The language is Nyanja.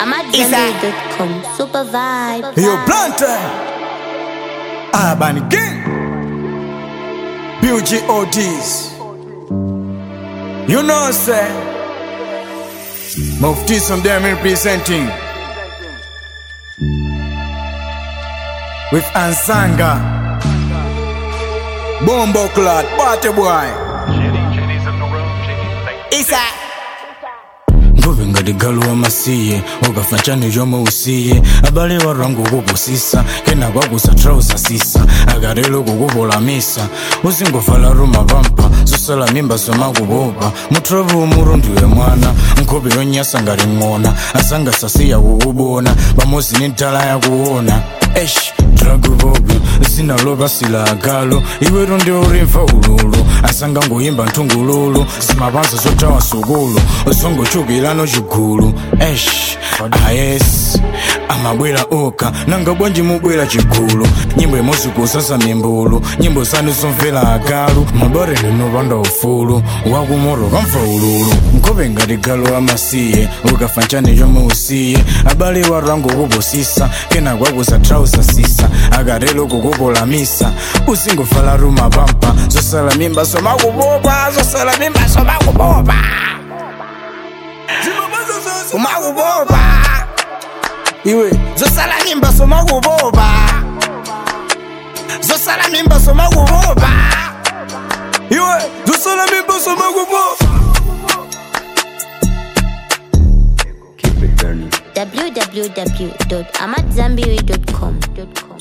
I'm at Zenbury.com. Super vibe. Yo, Plantain. Urban Gang. Beauty Otis. You know, sir. Mufti some them representing. With Ansanga. Bombo Clad, Party Boy. Jenny, Jenny's in the room. Jenny, thank you. Isa. nguve ngati galu wamasiye ukafachani yomwe usiye abale warangu kupusisa kena kwakusa trausa sisa akarelo kukupolamisa uzingovala ruma pampa zosala mimba zomakupopa mutravu umuru ndiwe mwana nkhope yonyasa ngati ng'ona asangasasiya kukubona pamozi ni ntala yakuona esh draguvobi zinalopasila agalo iweto ndi urimva ululu asangangoyimba nthungululu zimapanza zotawa sukulu zongochukirano chigulu esh ayes amabwera oka nanga bwanji mubwera chigulu nyimbo imodzi kusasa mimbulu nyimbo zanu zomvera agalu mabore ninopanda ufulu wakumoro kamva ululu nkhope ngati galu amasiye ukafa nchani chomwe usiye abale warango kupusisa kena kwakusa trausa sisa akarelo kukupolamisa usingovala ruma pampa zosala mimba somakupopa zosala mimba somakupopa umakupopa iwe zosala mimba somakupopa zosala mimba somakupopa iwe zosala mimba somakupopa www.amatzambiri.com.